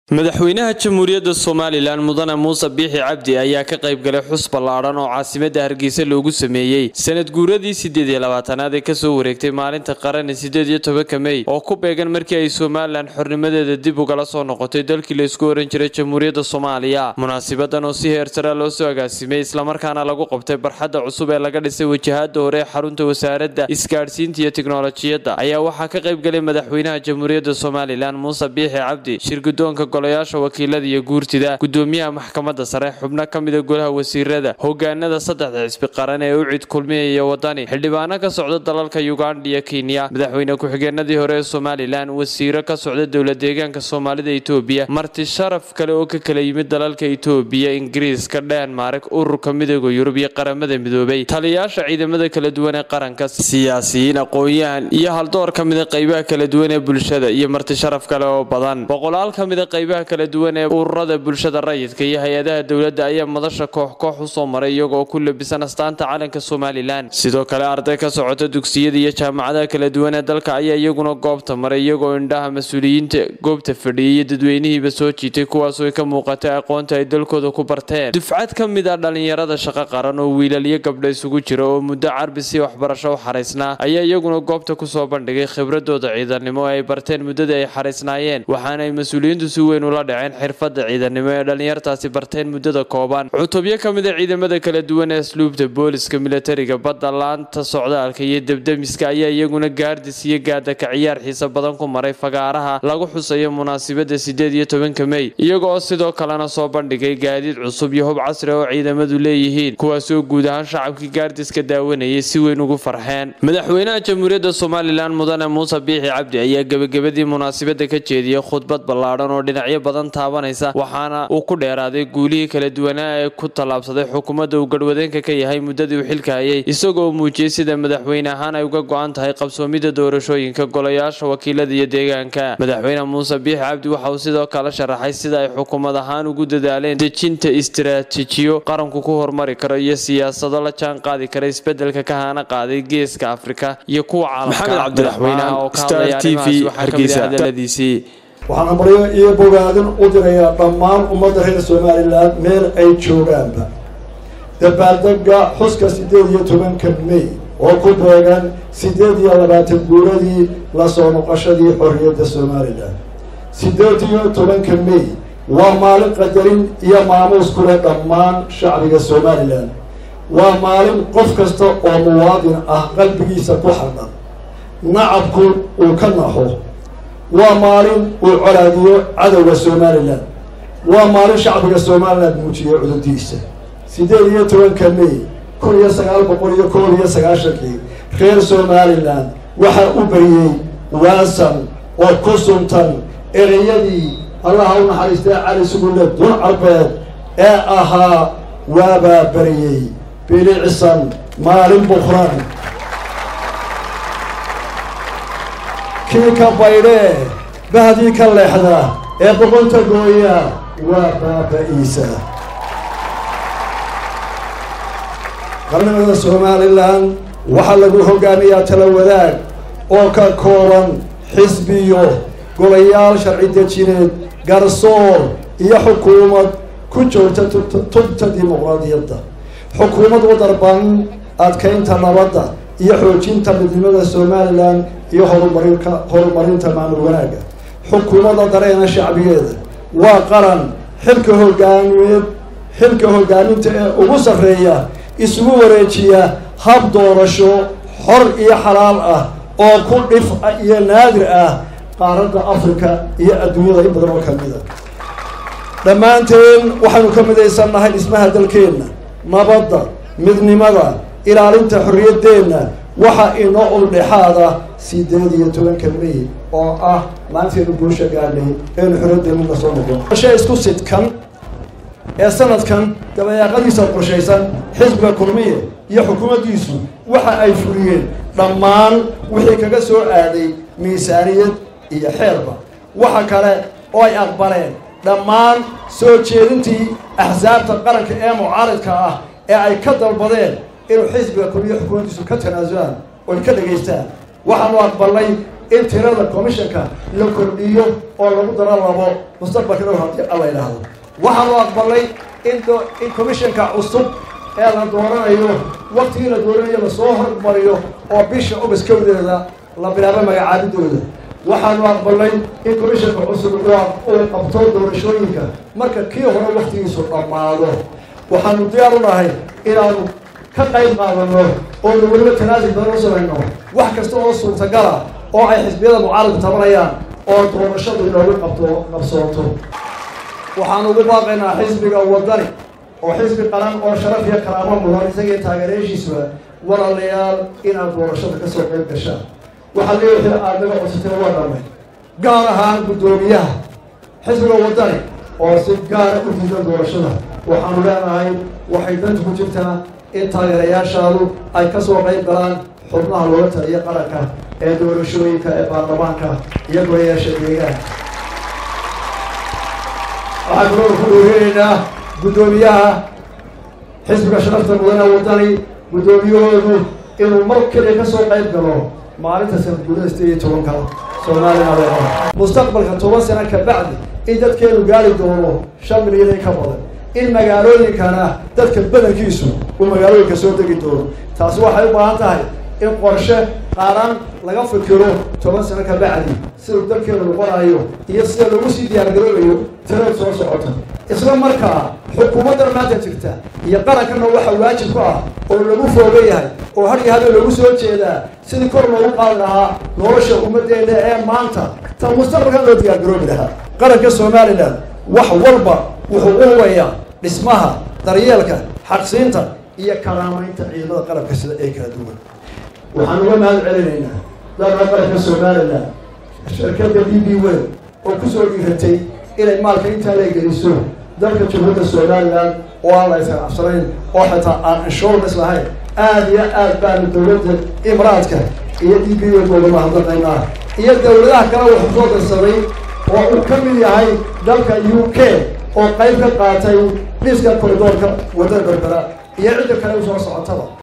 madaxweynaha jamhuuriyadda somalilan mudane muuse biixi cabdi ayaa ka qayb galay xus ballaadhan oo caasimadda hargeysa loogu sameeyey sanad guuradii siddeed iyo labaatanaad ee kasoo wareegtay maalinta qaran siddeed iyo tobanka mey oo ku beegan markii ay somalilan xornimadeeda dib ugala soo noqotay dalkii laysku oran jiray jamhuuriyadda soomaaliya munaasibadan oo si heersara loo soo agaasimay islamarkaana lagu qabtay barxadda cusub ee laga dhisay wajahada hore ee xarunta wasaaradda isgaadhsiinta iyo tiknolojiyadda ayaa waxaa ka qayb galay madaxweynaha jamhuuriyadda somalilan muuse biixi cabdi shirgudoonka golayaasha wakiilada iyo guurtida gudoomiyaha maxkamadda sare xubno ka mida golaha wasiirada hogaanada saddexda xisbi qaran ee u cid kulmiyaya wadani xildhibaano ka socda dalalka uganda iyo kenya madaxweyne ku-xigeenadii hore ee somalilan wasiiro ka socda dowla deegaanka soomaalida etoobiya marti sharaf kale oo ka kala yimid dalalka etoobiya ingiriiska dhenmark ururka midooda yurub iyo qaramada midoobay taliyayaasha ciidamada kala duwan ee qaranka siyaasiyiin aqoon-yahan iyo haldoor ka mida qaybaha kala duwan ee bulshada iyo marti sharaf kale oo badan boqolaal ka mida qaybaha kala duwan ee ururada bulshada rayidka iyo hay-adaha dowladda ayaa madasha koox koox u soo maray iyagoo ku labisan astaanta calanka somalilan sidoo kale arday ka socota dugsiyada iyo jaamacadaha kala duwan ee dalka ayaa iyaguna goobta maray iyagoo indhaha mas-uuliyiinta goobta fadhiyay iyo dadweynihiiba soo jiitay kuwaasoo ka muuqatay aqoonta ay dalkooda ku barteen dufcad ka mid ah dhallinyarada shaqo qaran oo wiilaliyo gabdha isugu jira oo muddo carbisi waxbarasho u xaraysnaa ayaa iyaguna goobta kusoo bandhigay khibradooda ciidannimo ee ay barteen muddada ay xaraysnaayeen waxaana ay mas-uuliyiintu si weyn ula dhaceen xirfadda ciidannimo ee dhallinyartaasi barteen muddada kooban cutubyo ka mid a ciidamada kala duwan ee asluubta booliska milatariga badda laanta socdaalka iyo debdemiska ayaa iyaguna gaardis iyo gaadaka ciyaar xiisa badan ku maray fagaaraha lagu xusayo munaasabadda siddeed iyo tobanka mey iyaga oo sidoo kalena soo bandhigay gaadiid cusub iyo hub casri oo ciidamadu leeyihiin kuwaasoo guud ahaan shacabkii gaardiska daawanayay si weyn ugu farxeen madaxweynaha jamhuuriyadda somalilan mudane muuse biixi cabdi ayaa gebagabadii munaasabadda ka jeediyey khudbad ballaadhan oo dhinacyo badan taabanaysa waxaana uu ku dheeraaday guulihii kala duwanaa ee ku tallaabsaday xukuumadda uu garhwadeenka ka yahay muddadii uu xilka hayay isagoo muujiyey sida madaxweyne ahaan ay uga go-an tahay qabsoomidda doorashooyinka golayaasha wakiilada iyo deegaanka madaxweyne muuse biixi cabdi waxa uu sidoo kale sharaxay sida ay xukuumad ahaan ugu dadaaleen dejinta istiraatiijiyo qaranku ku horumari karo iyo siyaasado la jaan qaadi kara isbedelka ka haana qaaday geeska afrika iyo kuwa caalamka madaxweynaha oo ka hadlaya arrimahaas waxaa ka mid ah hadaladiisii waxaan amaryo iyo bogaadin u dirayaa dhammaan ummadda reer somalilan meel ay joogaanba dabaaldega xuska siddeed iyo tobanka mey oo ku beegan siddeed iyo labaatan guuradii lasoo noqoshadii xorriyadda somalilan siddeed iyo tobanka mey waa maalin qadarin iyo maamuus ku leh dhammaan shacbiga somalilan waa maalin qof kasta oo muwaadin ah qalbigiisa ku xardhan nacabku uu ka naxo waa maalin uu colaadiyo cadowga somalilan waa maalin shacbiga somalilan muujiyo cudurdiisa siddeed iyo tobanka mey kun iyo sagaal boqol iyo koob iyo sagaashankii reer somalilan waxaa u bariyey waasan oo ku suntan ereyadii allaha u naxariistay cali sugulle dun carbeed ee ahaa waabaa bariyey bilicsan maalin buqran kii ka baydhee bahdii ka leexda ee boqonta gooya waa baaba-iisa qarnimada somalilan waxaa lagu hogaamiyaa tala wadaag oo ka kooban xisbiyo golayaal sharci dejineed garsoor iyo xukuumad ku joogta tubta dimuqraadiyadda xukuumad u darban adkaynta nabadda iyo xoojinta midnimada somalilan iyo horumarinka horumarinta maamul wanaagga xukuumadda dareena shacbigeeda waa qaran xilka hogaamiyeed xilka hogaaminta ee ugu sarreeya isugu wareejiya hab doorasho xor iyo xalaal ah oo ku dhif iyo naadir ah qaaradda africa iyo adduunyada in badan oo ka mida dhammaanteen waxaynu ka midaysannahay dhismaha dalkeenna nabadda midnimada ilaalinta xorriyaddeenna waxaa inoo uldhexaada siddeed iyo tobanka mey oo ah maalinteenu guusha gaadhay eenu xorriyaddeenna soo noqon qorshe isku sidkan ee sanadkan dabayaaqadiisa qorshaysan xisbiga kulmiye iyo xukuumaddiisu waxa ay fuliyeen dhammaan wixii kaga soo aaday miisaaniyad iyo xeerba waxa kale oo ay aqbaleen dhammaan soo jeedintii axsaabta qaranka ee mucaaridka ah ee ay ka dalbadeen inuu xisbiga kulmiye xukuumaddiisu ka tanaasulaan oy ka dhegaystaan waxaanu aqbalnay in tirada commissionka la kordhiyo oo lagu daro labo mustaqbalka dhow haddii alla yidhaahdo waxaanu aqbalay in in commissionka cusub ee la dooranayo waktigii la dooranayo lasoo hormariyo oo bisha ogast kowdeeda la bilaabo magacaabidooda waxaanu aqbalnay in commissionka cusub uu qabto doorashooyinka marka kii hore waktigiisu dhammaado waxaanu diyaar u nahay inaanu ka qayb qaadano oonu weliba tanaasul badan u samayno wax kasta oo suurtagala oo ay xisbiyada mucaaradku tabanayaan oo doorashadu inoogu qabto qabsooto waxaanu ugu baaqaynaa xisbiga wadani oo xisbi qaran oo sharaf iyo karaamo mudan isagii taageerayaashiisuba walaalayaal inaad doorashada kasoo qayb gashaan waxaa leeyahay aad naga codsateen waa dhamay gaar ahaan guddoomiyaha xisbiga wadani oo si gaara u diidan doorashada waxaanu leenahay waxay danta ku jirtaa in taageerayaashaadu ay kasoo qayb galaan xubnaha looga taliya qaranka ee doorashooyinka ee baarlamaanka iyo golayaasha deegaanka waxaan kaloo ku dhooreynaynaa guddoomiyaha xisbiga sharafta mudana wadani guddoomiyahoodu inuu mar keliya kasoo qayb galo maalinta sanad guurada sideed iyo tobanka soomaaliya mustaqbalka toban sano ka bacdi in dadkeenu gaari doono shan milyan in ka badan in magaalooyinkana dadka badankiisu uu magaalooyinka soo degi doono taasi waxay u baahan tahay in qorshe qaaraan laga fikiro toban sano ka bacdi siduu dalkeenu noqonayo iyo sida lagu sii diyaargaroobayo tirada soo socota isla markaa xukuumaddan maanta jirta iyo qarankana waxa waajib ku ah oo lagu fooga yahay oo har iyo habeen lagu soo jeedaa sidii kor loogu qaadi lahaa nolosha ummaddeena ee maanta ta mustaqbalkan loo diyaargaroobi lahaa qaranka somalilan wax walba wuxuu u hubayaa dhismaha daryeelka xaqsiinta iyo karaamaynta ciidamada qalabka sida ee kala duwan waxaan uga mahad celinaynaa dalka qaranka somalilan shirkadda d b wel oo kusoo dhiiratay inay maalka intaa la geliso dalka jamhuuriyadda somalilan oo aan la isqabsanayn oo xitaa aan insurance lahayn aada iyo aad baanu dowladda imraadka iyo d b wel uga mahadnaqaynaa iyo dowladaha kale wuxuu soo dirsaday oo uu ka mid yahay dalka u k oo qayb ka qaatay dhiska koridoorka wadada berbera iyo cidda kale usoo socotaba